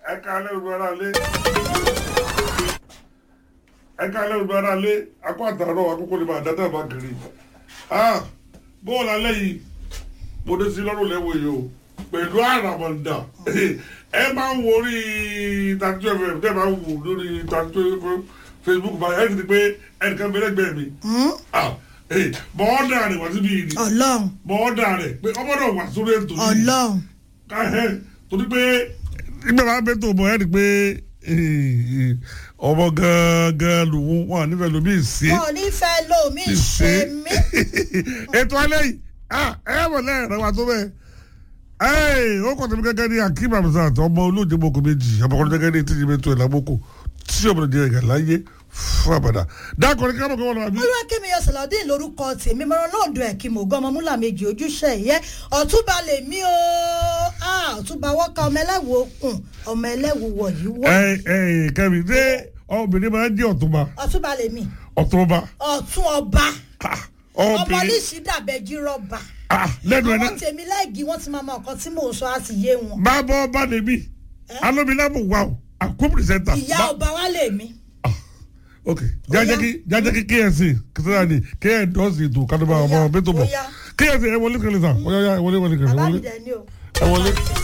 ẹ káalẹ́ olùbárà lé ẹ káalẹ́ olùbárà lé akó àtàrọ̀ àkókò ní bàdá tẹ̀ bá kiri bóòlù alẹ́ yìí mo dé sí lọ́rùn lẹ́wọ̀ yìí o pẹ̀lú àràmọ̀ǹdà ẹ máa ń worí tàtúntò fm tẹ́ máa ń wò lórí tàtúntò facebook báyìí ẹ ti di pé ẹnìkan bẹ lẹ́gbẹ̀ẹ́ mi bọ́ọ̀dà rẹ̀ wá síbi yìí ọlọ́run bọ́ọ̀dà rẹ̀ pé ọmọ náà wà sórí ètò yìí ọlọ́run káhẹ́ torí pé nígbà máa bẹ tó bọ̀ ẹ́ rí pé ọmọ gangan lòun wọn nífẹ̀ẹ́ lómi ìsé wọn ò ní fẹ́ lómi ṣe mí ètò alẹ́ yìí ẹ wọ̀ lẹ́yìn rẹ̀ wá tó bẹ́ẹ̀ ó kọ́ tẹ̀mí gẹ́gẹ́ ní akim hamzat ọmọ olóòjé mọ́kò méjì ọmọkùnrin gẹ́gẹ́ ní tíjì mẹ́tò ẹ̀ lámọ́kò tí ọmọdé jẹ́ ẹ̀gà láyé fún àbàdà dákọ̀rin kábọ̀ kọ́ wọn lọ́wọ́ àbí. olúwakẹ́mi ọ̀sẹ̀lọ́dún lórúkọ tèmi mọ́rán náà dùn ẹ̀kí mò gan ọmọ múlà méjì ojúṣe ìyẹ́ ọ̀túnba lèmi o Ah, ọ̀túnba wọ́ka ọmọ ẹlẹ́wù okùn ọmọ ẹlẹ́wù wọ̀nyí wọ́ ẹ ẹ kẹmi ṣé obìnrin máa ń jẹ́ ọ̀túnba ọ̀túnba lèmi ọ̀túnba ọ̀tún ọba ah, ọmọ obìnrin níṣì dàbẹ́jì rọ́bà ah, lẹ́nu ẹ̀ náà àwọn tèmi lẹ́ẹ̀gì wọ́n ti máa mọ nǹkan tí mò ń sọ á sì yé wọn máa bọ́ ọba lèmi alómilámù wà ó àkó pìrìsẹ́ńtà. ìyá ọba wa lèmi ok jajẹ kí jajẹ kí kfc kìtìlá ni kfc dọ́sì ètò kádùbà ọmọ bẹ́tò bọ̀ Ó yá. kfc ẹ wọlé kẹlẹ sàn ó yá yá ẹ wọlé wọlé kẹlẹ bàbá mi wọlé dẹ̀ ni o. ẹ wọlé.